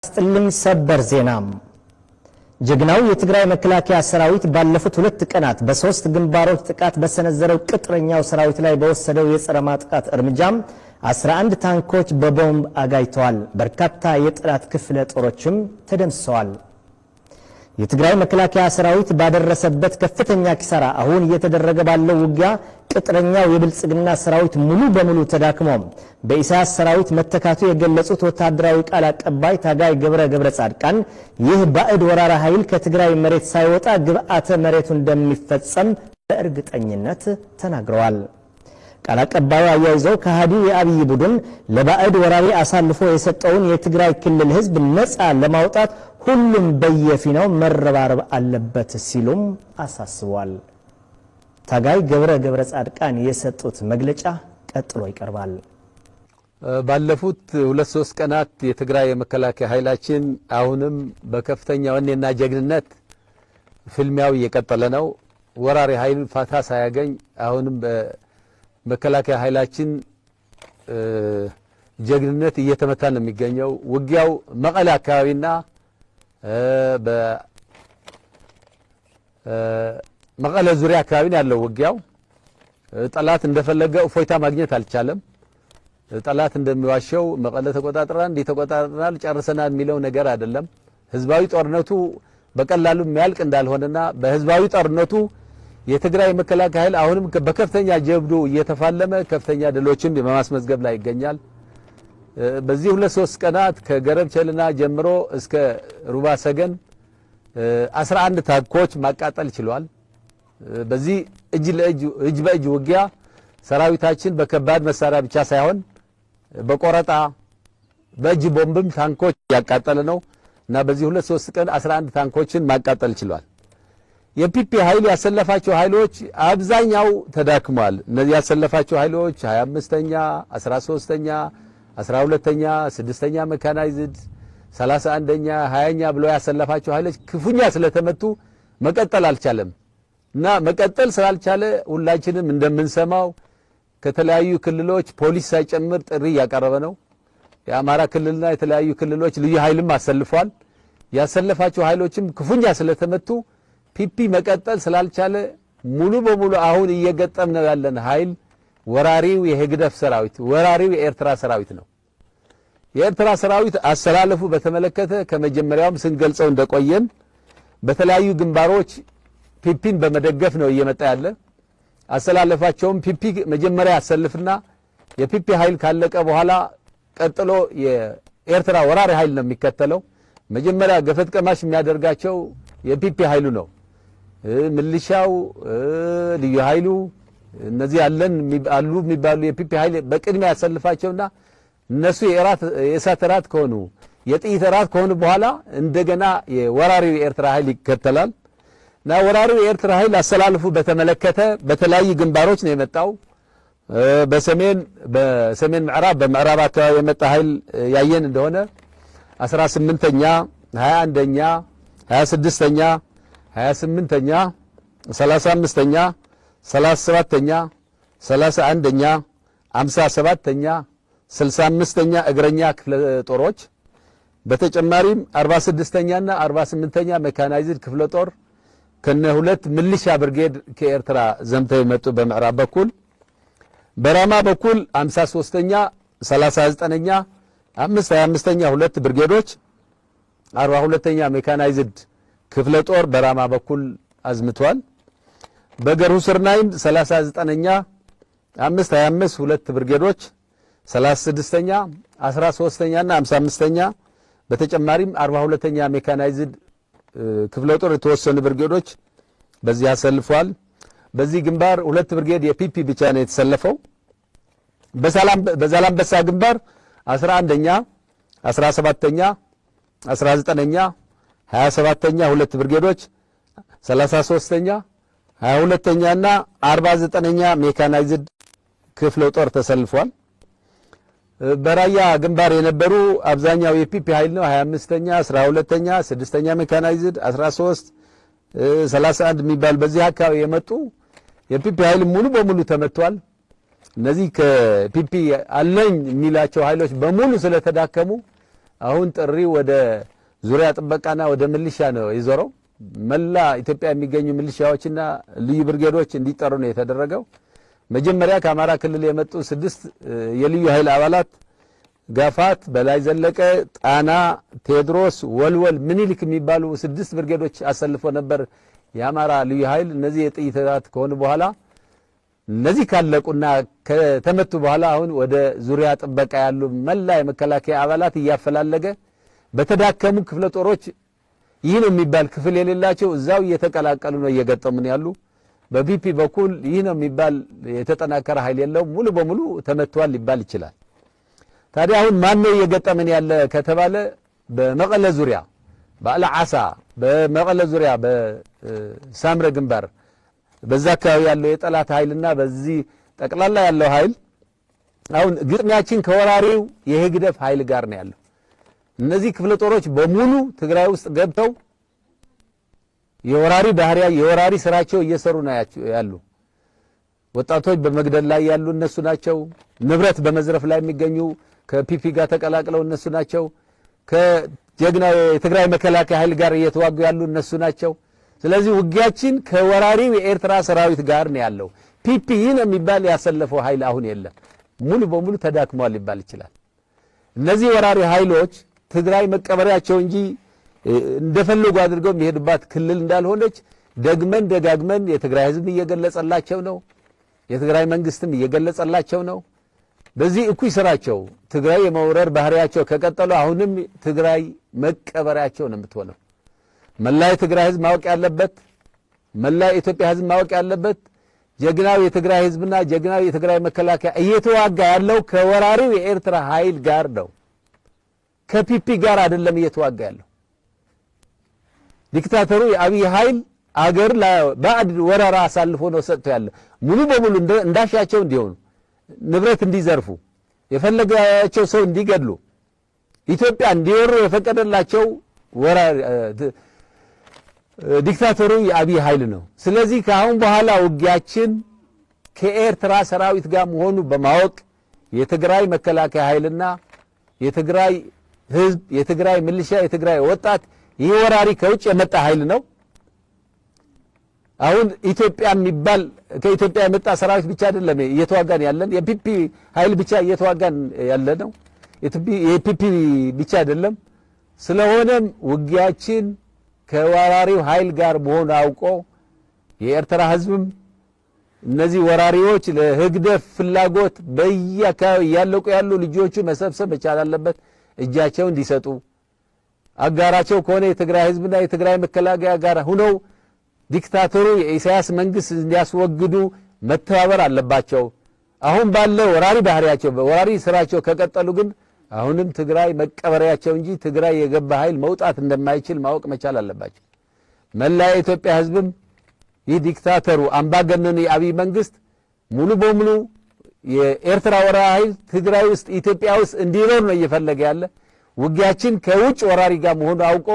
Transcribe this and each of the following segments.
ጥልኝ ሰበር ዜና ጀግናው የትግራይ መከላከያ ሰራዊት ባለፉት ሁለት ቀናት በሶስት ግንባሮች ጥቃት በሰነዘረው ቅጥረኛው ሰራዊት ላይ በወሰደው የጸረ ማጥቃት እርምጃም 11 ታንኮች በቦምብ አጋይተዋል። በርካታ የጠላት ክፍለ ጦሮችም ተደምስሰዋል። የትግራይ መከላከያ ሰራዊት ባደረሰበት ከፍተኛ ኪሳራ አሁን እየተደረገ ባለው ውጊያ ቅጥረኛው የብልጽግና ሰራዊት ሙሉ በሙሉ ተዳክሞ በኢሳያስ ሰራዊት መተካቱ የገለጹት ወታደራዊ ቃል አቀባይ ታጋይ ገብረ ገብረ ጻድቃን ይህ ባዕድ ወራራ ኃይል ከትግራይ መሬት ሳይወጣ ግብዓተ መሬቱ እንደሚፈጸም በእርግጠኝነት ተናግረዋል። ቃል አቀባዩ አያይዘው ከሃዲው የአብይ ቡድን ለባዕድ ወራሪ አሳልፎ የሰጠውን የትግራይ ክልል ሕዝብ ነፃ ለማውጣት ሁሉም በየፊናው መረባረብ አለበት ሲሉም አሳስቧል። ታጋይ ገብረ ገብረ ጻድቃን የሰጡት መግለጫ ቀጥሎ ይቀርባል። ባለፉት ሁለት ሶስት ቀናት የትግራይ የመከላከያ ኃይላችን አሁንም በከፍተኛ ወኔና ጀግንነት ፍልሚያው እየቀጠለ ነው። ወራሪ ኃይል ፋታ ሳያገኝ አሁንም በመከላከያ ኃይላችን ጀግንነት እየተመታ ነው የሚገኘው። ውጊያው መቀለ አካባቢና በመቀለ ዙሪያ አካባቢ ነው ያለው ውጊያው። ጠላት እንደፈለገ እፎይታ ማግኘት አልቻለም። ጠላት እንደሚዋሸው መቀለ ተቆጣጥረናል፣ እንዲህ ተቆጣጥረናል፣ ጨርሰናል የሚለው ነገር አይደለም። ህዝባዊ ጦርነቱ በቀላሉ የሚያልቅ እንዳልሆነና በህዝባዊ ጦርነቱ የትግራይ መከላከያ ኃይል አሁንም በከፍተኛ ጀብዱ እየተፋለመ ከፍተኛ ድሎችን በማስመዝገብ ላይ ይገኛል። በዚህ ሁለት ሶስት ቀናት ከገረብቸልና ጀምሮ እስከ ሩባ ሰገን 11 ታንኮች ማቃጠል ችሏል። በዚህ እጅ ለእጅ እጅ በእጅ ውጊያ ሰራዊታችን በከባድ መሳሪያ ብቻ ሳይሆን በቆረጣ በእጅ ቦምብም ታንኮች ያቃጠለ ነው እና በዚህ ሁለት ሶስት ቀን 11 ታንኮችን ማቃጠል ችሏል። የፒፒ ኃይል ያሰለፋቸው ኃይሎች አብዛኛው ተዳክሟል። እነዚህ ያሰለፋቸው ኃይሎች 25ኛ፣ 13ኛ፣ 12ኛ፣ 6ኛ መካናይዝድ 31ኛ፣ 20ኛ ብሎ ያሰለፋቸው ኃይሎች ክፉኛ ስለተመቱ መቀጠል አልቻለም እና መቀጠል ስላልቻለ ሁላችንም እንደምንሰማው ከተለያዩ ክልሎች ፖሊስ ሳይጨምር ጥሪ እያቀረበ ነው። የአማራ ክልልና የተለያዩ ክልሎች ልዩ ኃይልም አሰልፏል። ያሰለፋቸው ኃይሎችም ክፉኛ ስለተመቱ ፒፒ መቀጠል ስላልቻለ ሙሉ በሙሉ አሁን እየገጠም ነው ያለን ኃይል ወራሪው የህግደፍ ሰራዊት ወራሪው የኤርትራ ሰራዊት ነው። የኤርትራ ሰራዊት አሰላለፉ በተመለከተ ከመጀመሪያውም ስንገልጸው እንደቆየን በተለያዩ ግንባሮች ፒፒን በመደገፍ ነው እየመጣ ያለ። አሰላለፋቸውም ፒፒ መጀመሪያ ያሰልፍና የፒፒ ኃይል ካለቀ በኋላ ቀጥሎ የኤርትራ ወራሪ ኃይል ነው የሚከተለው። መጀመሪያ ገፈት ቀማሽ የሚያደርጋቸው የፒፒ ኃይሉ ነው። ምልሻው፣ ልዩ ኃይሉ እነዚህ ያለን አሉ የሚባሉ የፒፒ ኃይል በቅድሚያ ያሰልፋቸውና እነሱ የእሳት እራት ከሆኑ የጥይት እራት ከሆኑ በኋላ እንደገና የወራሪው የኤርትራ ኃይል ይከተላል እና ወራሪው የኤርትራ ኃይል አሰላልፉ በተመለከተ በተለያዩ ግንባሮች ነው የመጣው። በሰሜን በሰሜን ምዕራብ በምዕራብ አካባቢ የመጣ ኃይል ያየን እንደሆነ 18ኛ፣ 21ኛ፣ 26ኛ፣ 28ኛ፣ 35ኛ፣ 37ኛ፣ 31ኛ፣ 57ኛ፣ 65ኛ እግረኛ ክፍለ ጦሮች በተጨማሪም 46ኛና 48ኛ ሜካናይዝድ ክፍለ ጦር ከነ ሁለት ምልሻ ብርጌድ ከኤርትራ ዘምተው የመጡ በምዕራብ በኩል በራማ በኩል 53ኛ 39ኛ 5 25ኛ ሁለት ብርጌዶች 42ኛ ሜካናይዝድ ክፍለ ጦር በራማ በኩል አዝምቷል። በገርሁ ስርናይም 39ኛ 5 25 ሁለት ብርጌዶች 36ኛ 13ኛና 55ኛ በተጨማሪም 42ኛ ሜካናይዝድ ክፍለ ጦር የተወሰኑ ብርጌዶች በዚህ አሰልፏል። በዚህ ግንባር ሁለት ብርጌድ የፒፒ ብቻ ነው የተሰለፈው። በዛላምበሳ ግንባር 11ኛ 17ኛ 19ኛ 27ኛ ሁለት ብርጌዶች 33ኛ 22ኛ እና 49ኛ ሜካናይዝድ ክፍለ ጦር ተሰልፏል። በራያ ግንባር የነበሩ አብዛኛው የፒፒ ኃይል ነው። 25ኛ 12ኛ 6ኛ ሜካናይዝድ 13 31 የሚባል በዚህ አካባቢ የመጡ የፒፒ ኃይል ሙሉ በሙሉ ተመቷል። እነዚህ ከፒፒ አለኝ የሚላቸው ኃይሎች በሙሉ ስለተዳከሙ አሁን ጥሪ ወደ ዙሪያ ጥበቃና ወደ ምልሻ ነው የዞረው። መላ ኢትዮጵያ የሚገኙ ምልሻዎችና ልዩ ብርጌዶች እንዲጠሩ ነው የተደረገው። መጀመሪያ ከአማራ ክልል የመጡ ስድስት የልዩ ኃይል አባላት ጋፋት፣ በላይ ዘለቀ፣ ጣና፣ ቴዎድሮስ፣ ወልወል፣ ምኒልክ የሚባሉ ስድስት ብርጌዶች አሰልፎ ነበር የአማራ ልዩ ኃይል። እነዚህ የጥይት ራት ከሆኑ በኋላ እነዚህ ካለቁና ከተመቱ በኋላ አሁን ወደ ዙሪያ ጥበቃ ያሉ መላ የመከላከያ አባላት እያፈላለገ በተዳከሙ ክፍለ ጦሮች ይህ ነው የሚባል ክፍል የሌላቸው እዛው እየተቀላቀሉ ነው እየገጠሙን ያሉ። በቢፒ በኩል ይህ ነው የሚባል የተጠናከረ ኃይል የለውም። ሙሉ በሙሉ ተመቷል ሊባል ይችላል። ታዲያ አሁን ማን ነው እየገጠመን ያለ ከተባለ በመቀለ ዙሪያ በአለ ዓሳ፣ በመቀለ ዙሪያ በሳምረ ግንባር በዛ አካባቢ ያለው የጠላት ኃይልና በዚህ ጠቅላላ ያለው ኃይል አሁን ግጥሚያችን ከወራሪው የህግደፍ ኃይል ጋር ነው ያለው። እነዚህ ክፍለ ጦሮች በሙሉ ትግራይ ውስጥ ገብተው የወራሪ ባህሪያ የወራሪ ስራቸው እየሰሩ ነው ያሉ። ወጣቶች በመግደል ላይ ያሉ እነሱ ናቸው። ንብረት በመዝረፍ ላይ የሚገኙ ከፒፒ ጋር ተቀላቅለው እነሱ ናቸው። ከጀግናው የትግራይ መከላከያ ኃይል ጋር እየተዋጉ ያሉ እነሱ ናቸው። ስለዚህ ውጊያችን ከወራሪው የኤርትራ ሰራዊት ጋር ነው ያለው። ፒፒ ይህን የሚባል ያሰለፈው ኃይል አሁን የለም። ሙሉ በሙሉ ተዳክሟል ሊባል ይችላል። እነዚህ ወራሪ ኃይሎች ትግራይ መቀበሪያቸው እንጂ እንደፈለጉ አድርገው የሚሄዱባት ክልል እንዳልሆነች ደግመን ደጋግመን የትግራይ ሕዝብ እየገለጸላቸው ነው። የትግራይ መንግስትም እየገለጸላቸው ነው። በዚህ እኩይ ስራቸው ትግራይ የመውረር ባህሪያቸው ከቀጠሉ አሁንም ትግራይ መቀበሪያቸው ነው የምትሆነው። መላ የትግራይ ሕዝብ ማወቅ ያለበት መላ የኢትዮጵያ ሕዝብ ማወቅ ያለበት ጀግናው የትግራይ ሕዝብና ጀግናው የትግራይ መከላከያ እየተዋጋ ያለው ከወራሪው የኤርትራ ኃይል ጋር ነው። ከፒፒ ጋር አይደለም እየተዋጋ ያለው። ዲክታተሩ የአብይ ኃይል አገር ለባዕድ ወረራ አሳልፎ ነው ሰጥቶ ያለ ሙሉ በሙሉ እንዳሻቸው እንዲሆኑ ንብረት እንዲዘርፉ የፈለጋቸው ሰው እንዲገድሉ ኢትዮጵያ እንዲወሩ የፈቀደላቸው ዲክታተሩ የአብይ ኃይል ነው። ስለዚህ ከአሁን በኋላ ውጊያችን ከኤርትራ ሰራዊት ጋር መሆኑ በማወቅ የትግራይ መከላከያ ኃይልና የትግራይ ህዝብ፣ የትግራይ ሚሊሻ፣ የትግራይ ወጣት ይህ ወራሪ ከውጭ የመጣ ኃይል ነው። አሁን ኢትዮጵያ የሚባል ከኢትዮጵያ የመጣ ሰራዊት ብቻ አይደለም እየተዋጋን ያለን የፒፒ ኃይል ብቻ እየተዋጋን ያለ ነው። የፒፒ ብቻ አይደለም። ስለሆነም ውጊያችን ከወራሪው ኃይል ጋር መሆኑ አውቆ የኤርትራ ህዝብም እነዚህ ወራሪዎች ለህግደፍ ፍላጎት በየአካባቢ እያለቁ ያሉ ልጆቹ መሰብሰብ መቻል አለበት። እጃቸው እንዲሰጡ አጋራቸው ከሆነ የትግራይ ህዝብና የትግራይ መከላከያ ጋር ሁነው ዲክታተሩ የኢሳያስ መንግስት እንዲያስወግዱ መተባበር አለባቸው። አሁን ባለው ወራሪ ባህሪያቸው ወራሪ ስራቸው ከቀጠሉ ግን አሁንም ትግራይ መቀበሪያቸው እንጂ ትግራይ የገባ ኃይል መውጣት እንደማይችል ማወቅ መቻል አለባቸው። መላ የኢትዮጵያ ህዝብም ይህ ዲክታተሩ አምባገነኑ የአብይ መንግስት ሙሉ በሙሉ የኤርትራ ወራሪ ኃይል ትግራይ ውስጥ ኢትዮጵያ ውስጥ እንዲኖር ነው እየፈለገ ያለ። ውጊያችን ከውጭ ወራሪ ጋር መሆኑ አውቆ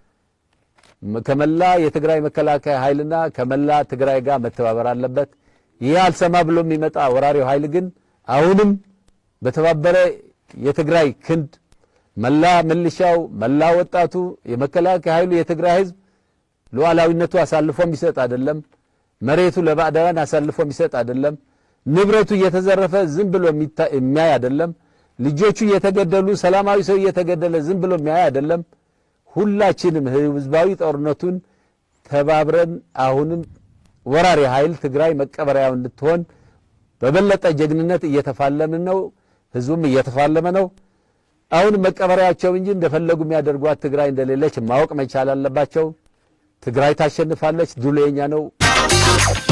ከመላ የትግራይ መከላከያ ኃይልና ከመላ ትግራይ ጋር መተባበር አለበት። ይህ አልሰማ ብሎ የሚመጣ ወራሪው ኃይል ግን አሁንም በተባበረ የትግራይ ክንድ መላ ምልሻው፣ መላ ወጣቱ፣ የመከላከያ ኃይሉ የትግራይ ህዝብ ሉዓላዊነቱ አሳልፎ የሚሰጥ አይደለም። መሬቱ ለባዕዳውያን አሳልፎ የሚሰጥ አይደለም። ንብረቱ እየተዘረፈ ዝም ብሎ የሚያይ አይደለም። ልጆቹ እየተገደሉ ሰላማዊ ሰው እየተገደለ ዝም ብሎ የሚያይ አይደለም። ሁላችንም ህዝባዊ ጦርነቱን ተባብረን አሁንም ወራሪ ኃይል ትግራይ መቀበሪያው እንድትሆን በበለጠ ጀግንነት እየተፋለምን ነው። ህዝቡም እየተፋለመ ነው። አሁን መቀበሪያቸው እንጂ እንደፈለጉ የሚያደርጓት ትግራይ እንደሌለች ማወቅ መቻል አለባቸው። ትግራይ ታሸንፋለች። ድሉ የኛ ነው።